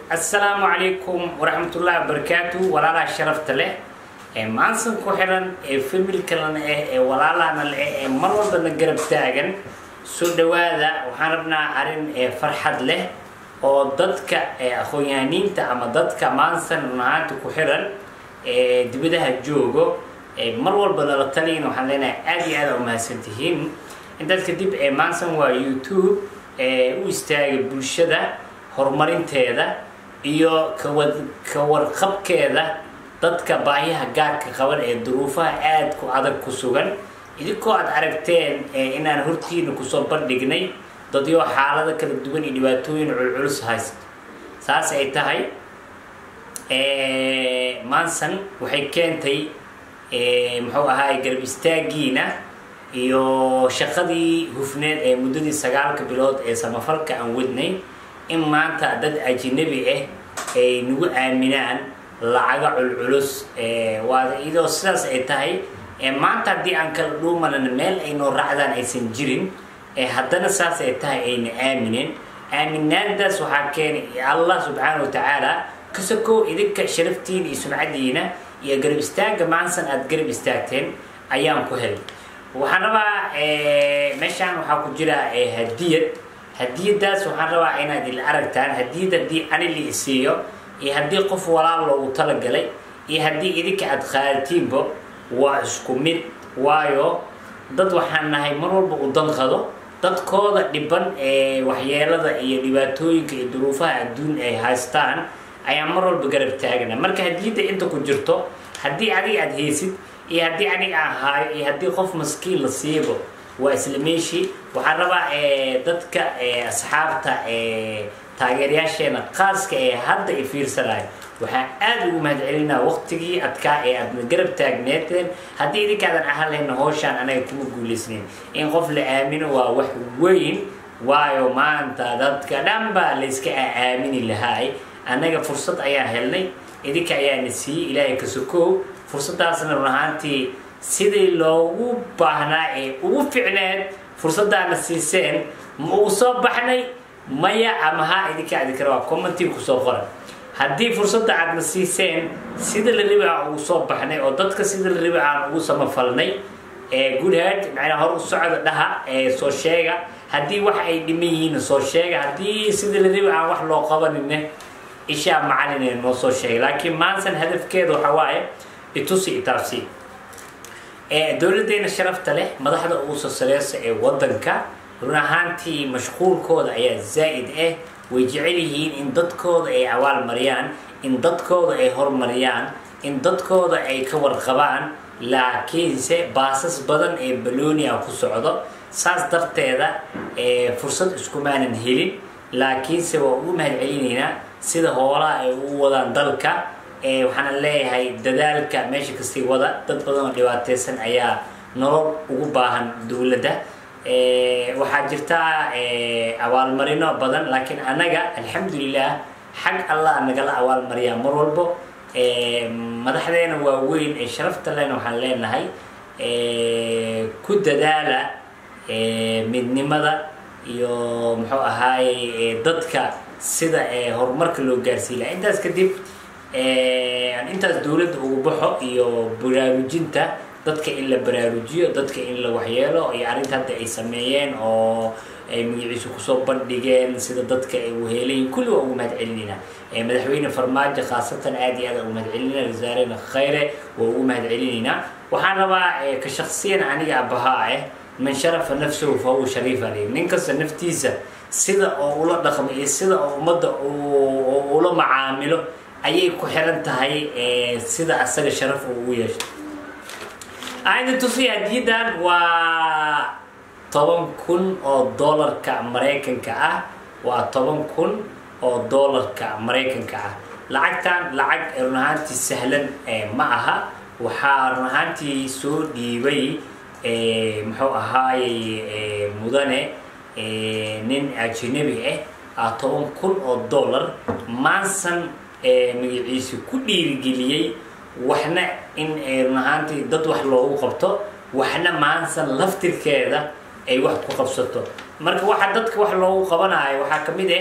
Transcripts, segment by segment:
assalaamu calaykum waraxmatullaahi wabarakaatu walaalaha sharafta leh ee maansan ku xiran ee familkalana ah ee walaalahana leh ee mar walbana garab taagan soo dhawaada waxaan rabnaa arrin ee farxad leh oo dadka ee aqoon-yahaniinta ama dadka maansan runahaanta ku xiran ee dibadaha joogo ee mar walba nala taliyin waxaan leenahay aada iyo aada umahadsan tihiin intaas kadib ee maansan waa youtube ee u istaaga bulshada horumarinteeda iyo kawad ka warqabkeeda dadka baahiyaha gaarka qaban ee duruufaha aada ku adag ku sugan idinkoo aada aragteen inaan hortiina kusoo bandhignay dadyo xaalado kala duwan iyo dhibaatooyin culculus haysto saas ay tahay maansan waxay keentay muxuu ahaay garab istaagiina iyo shaqadii hufneed ee muddadii sagaalka bilood ee samafalka aan wadnay in maanta dad ajnabi ah ay nagu aaminaan lacaga culculus waa iyadoo sidaas ay tahay maanta haddii aan kala dhuumanana meel ay noo raacdaan aysan jirin haddana saas ay tahay ayna aamineen aaminaantaas waxaa keenay allah subxaana wa tacaala kasakow idinka sharaftiina iyo sumcadiina iyo garab istaaga maansan aada garab istaagteen ayaan ku helay waxaan rabaa meeshaan waxaa ku jira hadiyad hadiyadaas waxaan rabaa inaad ila aragtaan hadiyad haddii ani la isiiyo iyo haddii qof walaal loogu talagalay iyo haddii idinka aada qaadatiinba waa isku mid waayo dad waxaan nahay mar walba u danqado dadkooda dhiban ee waxyeelada iyo dhibaatooyinka iyo duruufaha adduun ay haystaan ayaa mar walba garab taagana marka hadiyadda inta ku jirto haddii adiga aada haysid iyo haddii aniga aan haayo iyo haddii qof maskiin la siibo waa isla meeshii waxaan rabaa dadka asxaabta taageerayaasheena qaaska ee hadda i fiirsanayo waxaan aada ugu mahad celinaa waqtigii adkaa ee aadna garab taagneeteen haddii idinkaadan ahaan lahayna howshaan anaga kuma guulaysnayn in qof la aamino waa wax weyn waayo maanta dadka dhan baa layska aamini lahaay annaga fursad ayaan helnay idinka ayaana siiyey ilaahay ka sokoow fursadaasna run ahaantii sidii loogu baahnaa ee ugu ficneed fursadaana siiseen ma ugu soo baxnay maya ama haa idinka idinkara waa commentii kusoo qoran haddii fursadda aadna siiseen sida la ribi aan ugu soo baxnay oo dadka sida la ribi aan ugu samafalnay goodhead macnaa hor u socda dhaha soo sheega haddii wax ay dhiman yihiin soo sheega haddii sida la ribi aan wax loo qabanine ishaa macalin noo soo sheegay laakiin maansan hadafkeeda waxa waaye itusi itaabsi dowladdeena sharafta leh madaxda ugu soo sareysa ee waddanka run ahaantii mashquulkooda ayaa zaa'id ah way jecel yihiin in dadkooda ay awaal mariyaan in dadkooda ay hormariyaan in dadkooda ay ka warqabaan laakiinse baasas badan ee balonia ku socdo saas darteeda fursad iskumaanan helin laakiinse waa ugu mahad celinaynaa sida hoolaha ay ugu wadaan dalka waxaana leeyahay dadaalka meesha kastii wada dad badan oo dhibaateysan ayaa nolol ugu baahan dowladda waxaa jirtaa abaalmarino badan laakiin annaga alxamdulilah xag allah nagala abaalmariyaa mar walbo madaxdeena waaweyn ee sharafta lena waxaan leenahay ku dadaala midnimada iyo muxuu ahaaye dadka sida horumarka loo gaarsiin laha intaas kadib intaas dowladda ugu baxo iyo baraarujinta dadka in la baraarujiyo dadka in la waxyeelo iyo arrinta hadda ay sameeyeen oo ay magaciisu kusoo bandhigeen sida dadka ay uheelayiin kulli waa ugu mahad celinayna madaxweyne farmaajo khaasatan aada iyo aada ugu mahad celinayna wasaarena khayre waa ugu mahad celinaynaa waxaan rabaa ka shaksiyan aniga abahaa ah man sharafa nafsahu fa huwa shariifa li nin kasta naftiisa sida oo ula dhaqmo iyo sida oo ummadda ula macaamilo ayay ku xiran tahay sida asaga sharaf uu ugu yeesho ayna tusiya hadiyadan waa toban kun oo doolarka maraykanka ah waa toban kun oo doolarka maraykanka ah lacagtan lacag run ahaantii sahlan ma aha waxaa run ahaantii soo dhiibay muxuu ahaayey mudane nin ajnabi ah toban kun oo dollar maansan magaciisi ku dhiirigeliyey waxna in run ahaantii dad wax loogu qabto waxna maansan laftirkeeda ay wax ku qabsato marka waxa dadka wax loogu qabanayo waxaa ka mid ah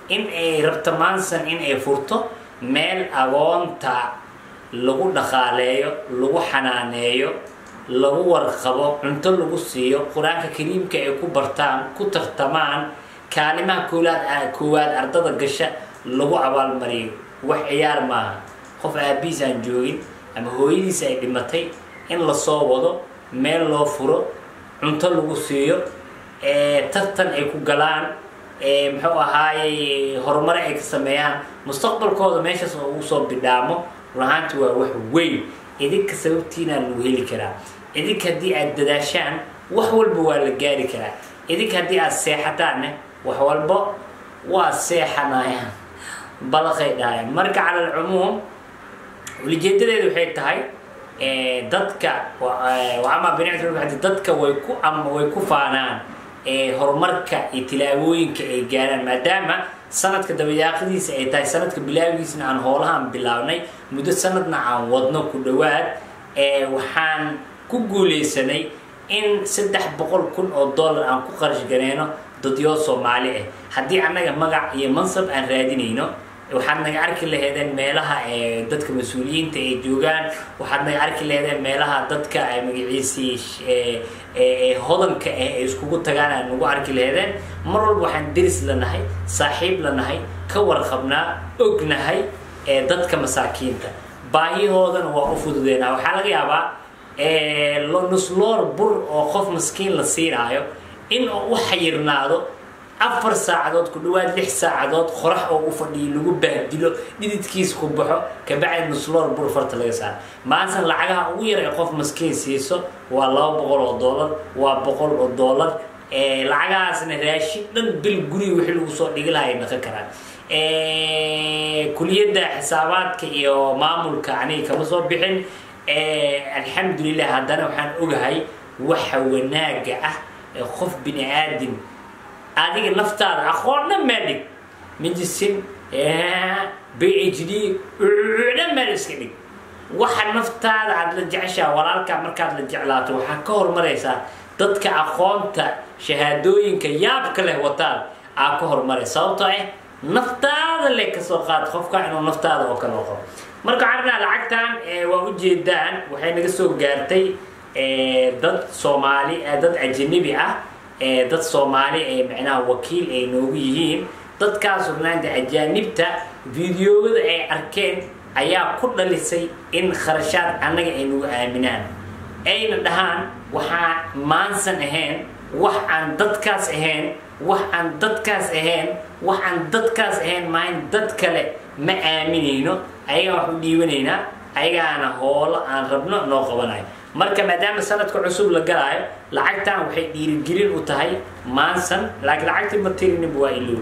in ay rabto maansan in ay furto meel agoonta lagu dhaqaaleeyo lagu xanaaneeyo lagu warqabo cunto lagu siiyo qur-aanka kariimka ay ku bartaan ku tartamaan kaalimaha koolaad koowaad ardada gasha lagu abaalmariyo wax ciyaar maaha qof aabihiis aan joogin ama hooyadiis ay dhimatay in lasoo wado meel loo furo cunto lagu siiyo tartan ay ku galaan muxuu ahaayey horumare ay ka sameeyaan mustaqbalkooda meeshaas oo ugu soo bidhaamo runahaanti waa wax weyn idinka sababtiinaa lagu heli karaa idinka haddii aad dadaashaan wax walba waa la gaari karaa idinka haddii aad seexataanne wax walba waa seexanayaan balaqay dhahayaan marka cala alcumuum ulijeedadeedu waxay tahay dadka ama binicdi dadka way ku ama way ku faanaan horumarka iyo tilaabooyinka ay gaaraan maadaama sanadka dabayaaqadiisa ay tahay sanadka bilaabigiisna aan hoolahaan bilaabnay muddo sanadna aan wadno ku dhowaad waxaan ku guuleysanay in saddex boqol kun oo dollar aan ku qarash gareyno dadyo soomaali ah haddii annaga magac iyo mansab aan raadinayno waxaad naga arki laheedeen meelaha dadka mas-uuliyiinta ay joogaan waxaad naga arki laheedeen meelaha dadka magaciisii hodanka ah ay iskugu tagaan aad nagu arki laheedeen mar walba waxaan deris lanahay saaxiib lanahay ka warqabnaa ognahay dadka masaakiinta baahihoodana waa u fududeynaa waxaa laga yaabaa nusloor bur oo qof maskiin la siinaayo in uu u xayirnaado afar saacadood ku dhawaad lix saacadood qorax oo u fadhiyo lagu bahdilo dhididkiis ku baxo kabacdi nusloor bur farta laga saaro maansan lacagaha ugu yar ee qof maskiin siiso waa laba boqol oo dollar waa boqol oo dollar lacagahaasna raashin dhan bil guriga wixii lagu soo dhigi laha ay dhaqan karaan kuliyadda xisaabaadka iyo maamulka aniga kama soo bixin alxamdulilah haddana waxaan ogahay waxa wanaaga ah ee qof bini aadam adiga naftaada aqoonna maadhig medicine b h d dhan maad iska dhig waxa naftaada aada la jeceshaa walaalkaa markaad la jeclaato waxaa ka hormaraysaa dadka aqoonta shahaadooyinka yaabka leh wataan aa ka hormaray sababtoo ah naftaada le kasoo qaad qofka inuu naftaada oo kale qabo marka carnaa lacagtan waa ujeedaan waxay naga soo gaartay dad soomaali dad ajanabi ah dad soomaali ee macnaha wakiil ay noogu yihiin dadkaas rugnaanta ajaanibta videoyada ay arkeen ayaa ku dhalisay in kharashaad annaga ay nagu aaminaan ayna dhahaan waxaa maansan ahayn wax aan dadkaas ahayn wax aan dadkaas ahayn wax aan dadkaas ahayn maayn dad kale ma aaminayno ayagaan wax u dhiibanaynaa ayagaana hoolo aan rabno noo qabanayo marka maadaama sanadka cusub la galaayo lacagtan waxay dhiirigelin u tahay maansan laakiin lacagtii ma tirinib waa ilow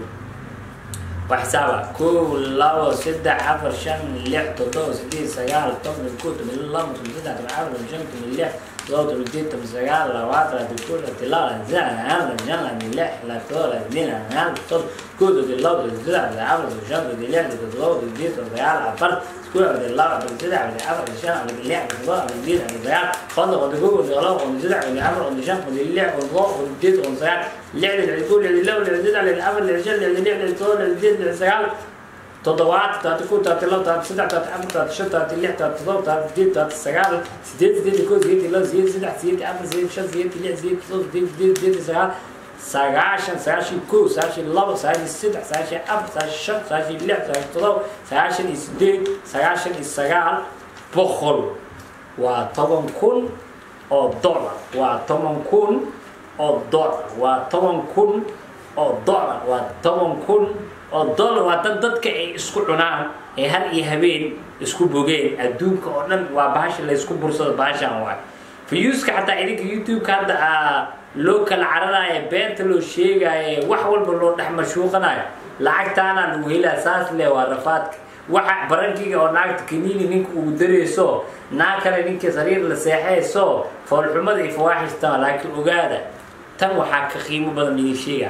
waa xisaaba kow labo saddex afar shan lix toddoba sideed sagaal toban kow toban labo toban saddex toban afar toban shan toban lix todoba toban sideed toban sagaal labaatan toban kow toban labo toban saddex toban shan toban lix toban sideed toban toban kow toban labo toban saddex toban afar toban shan toban lix toban todoba toban sideed toban sagaal afar كل عبد الله عبد الجدع عبد العفر عبد الشام عبد الله عبد الله عبد الدين عبد الزياد خلق عبد الجوج عبد الله عبد الجدع عبد العفر عبد الشام عبد الله عبد الله عبد الدين عبد الزياد لعب العقول لعب الله لعب الجدع لعب العفر لعب الشام لعب الله لعب الطول لعب الدين لعب الزياد تضوعات تاعت كون تاعت الله تاعت سدع تاعت عفر تاعت شد تاعت اللح تاعت تضوع تاعت الدين تاعت السجال سديد سديد يكون زيد الله زيد سدع زيد عفر زيد شد زيد اللح زيد تضوع زيد زيد زيد السجال sagaashan sagaashan kow sagaashan labo sagaashan saddex sagaashan afar sagaashan shan sagaashan lix sagaashan todoba sagaashan iyo sideed sagaashan iyo sagaal boqol waa toban kun oo dollar waa toban kun oo dollar waa toban kun oo dollar waa toban kun oo dollar waa dad dadka ay isku cunaan ee har iyo habeen isku bogeen adduunka oo dhan waa bahasha la isku bursado bahashan waay fiyuuska xataa idinka youtube-ka hadda aa loo kala cararaayo beenta loo sheegaayo wax walba loo dhex mashuuqanayo lacagtaana lagu helaa saas le waa rafaadka waxa barankiga oo naagta kaniini ninka ugu darayso naag kale ninka sariir la seexayso foolxumada iyo fawaaxistama laakiin ogaada tan waxaa ka qiimo badan minisheega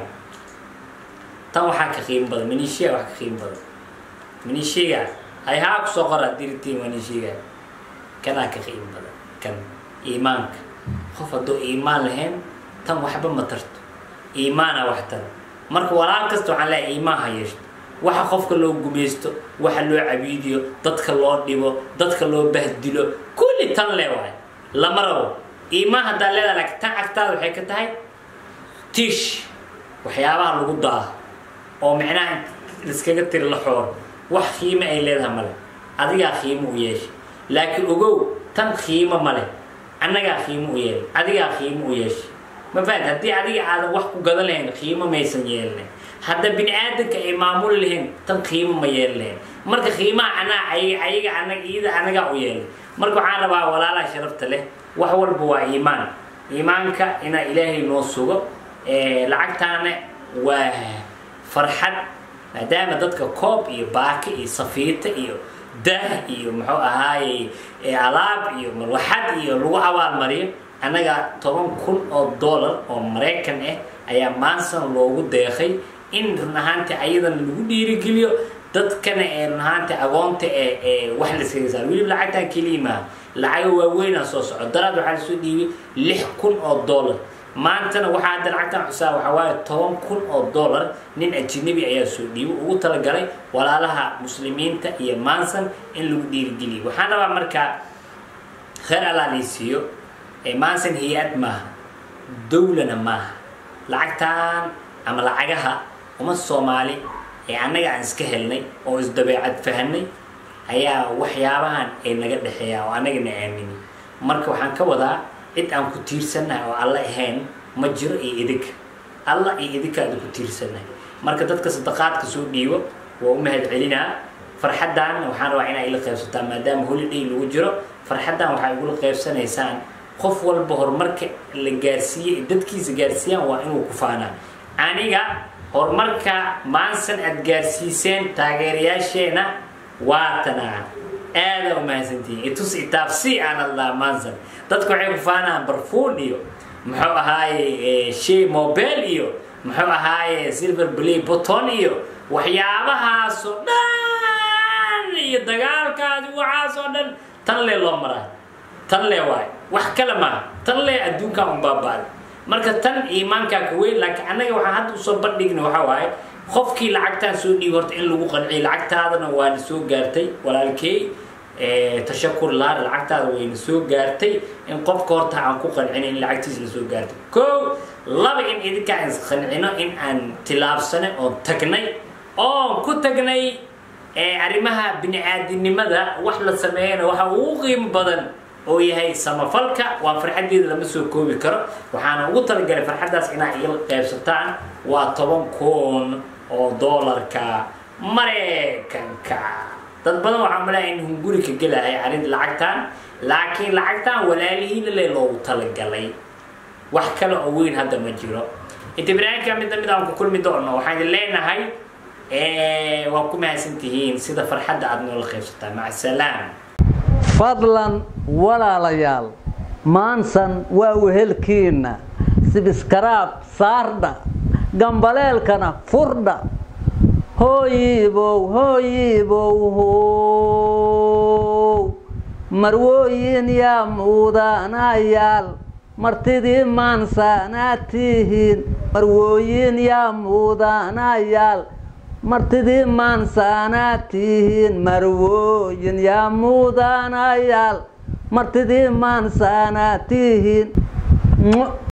tan waxaa ka qiimo badan minisheega wax ka qiimo badan minisheega hay haa kusoo qora diritiin waa nisheega kanaa ka qiimo badan kan iimaanka qof hadduu iimaan lahayn tan waxba ma tarto iimaana wax tara marka walaal kasta waxaan leeyahay iimaan ha yeeshto waxa qofka loo gumaysto waxa loo cabiidiyo dadka loo dhibo dadka loo bahdilo kulli tan le waay lama rabo iimaan haddaa leedaha laakiin tan agtaada waxay ka tahay tiish waxyaabaha lagu daaho oo micnaha liskaga tiri la xoor wax qiimo ay leedahay male adigaa qiimo u yeeshay laakiin ogow tan qiimo male annagaa qiimo u yeelay adigaa qiimo u yeeshay ma fahat haddii adiga aadan wax ku gadan lahayn qiimo maysan yeelinayn hadda bini aadanka ay maamuli lahayn tan qiimo ma yeeli lahayn marka qiimaha anaa ayaga ayaga anag iyada anagaa u yeelay marka waxaan rabaa walaalaha sharafta leh wax walba waa iimaan iimaanka inaa ilaahay noo sugo lacagtaana waa farxad maadaama dadka koob iyo baaki iyo safiita iyo daah iyo muxuu ahaaye alaab iyo marwaxad iyo lagu abaalmariyo annaga toban kun oo dollar oo maraykan ah ayaa maansan loogu deeqay in run ahaantii ayadana lagu dhiirigeliyo dadkana ee run ahaantii agoonta ee ee wax laskaga saar weliba lacagtaan keliya maaha lacaga waaweynaa soo soco daraad waxaa lasoo dhiibay lix kun oo dollar maantana waxaa hadda lacagtan xusaa waxaa waaye toban kun oo dollar nin ajinabi ayaa soo dhiibay ugu talagalay walaalaha muslimiinta iyo maansan in lagu dhiirigeliyo waxaan rabaa markaa kheer allaa laysiiyo maansan hay-ad maaha dowlana maaha lacagtan ama lacagaha uma soomaali ee annaga aan iska helnay oo isdabeecad fahanay ayaa waxyaabahan ay naga dhexeeyaa oo annagana aamini marka waxaan ka wadaa cid aan ku tiirsannahay oo alla ahayn ma jiro iyo idinka alla iyo idinkaada ku tiirsannahay marka dadka sadaqaadka soo dhiibo waa u mahad celinaa farxaddan waxaan rabaa inaa ila qaybsataan maadaama holiday lagu jiro farxaddan waxaa igula qaybsanaysaan qof walba horumarka la gaarsiiyey dadkiisa gaarsiiyaan waa inuu ku faanaa aniga horumarka maansan aad gaarsiiseen taageerayaasheena waatanaa aada u mahadsantihiin itus itaabsi aan hadlaa maansan dadku waxay ku faanaan barfuun iyo muxuu ahaaye shay mobile iyo muxuu ahaaye silver play button iyo waxyaabahaasoo dhan iyo dagaalkaadi waxaasoo dhan tan lee loo maraa tan lee waay wax kale maaha tan lee adduunkan un baaba'day marka tan iimaankaa ka weyn laakiin annaga waxaan hadda usoo bandhigna waxaa waaye qofkii lacagtaan soo dhiibi horta in lagu qanciyo lacagtaadana waana soo gaartay walaalkey tashakur laar lacagtaada wayna soo gaartay in qofka horta aan ku qancino in lacagtiisa la soo gaartay kow laba in idinka aan isqancino in aan tilaabsanay oon tagnay oon ku tagnay arrimaha bini-aadinimada wax la sameeyana waxa ugu qiimo badan oo yahay samafalka waa farxaddeeda lama soo koobi karo waxaana ugu talagalay farxaddaas inaa iga qaybsataan waa toban kun oo doolarka maraykanka dad badan waxaa malaya in hunguri ka gelahay arrin lacagtan laakiin lacagtan walaalihiina le loogu talagalay wax kale oo weyn hadda ma jiro inta barnaamijka midna mid aan ku kulmi doono waxaan idin leenahay waa ku mahadsantihiin sida farxadda aada noola qaybsataan maca salaam fadlan walaalayaal maansan waa wehelkiinna sibiskaraab saardha gambaleelkana furdha hooyiibow hooyiibow how marwooyin yaa muudanayaal martidii maansaanaad tihiin marwooyin yaa muudanayaal martidii maansaanaad tihiin marwooyin yaa muudanayaal martidii maansaanaad tihiin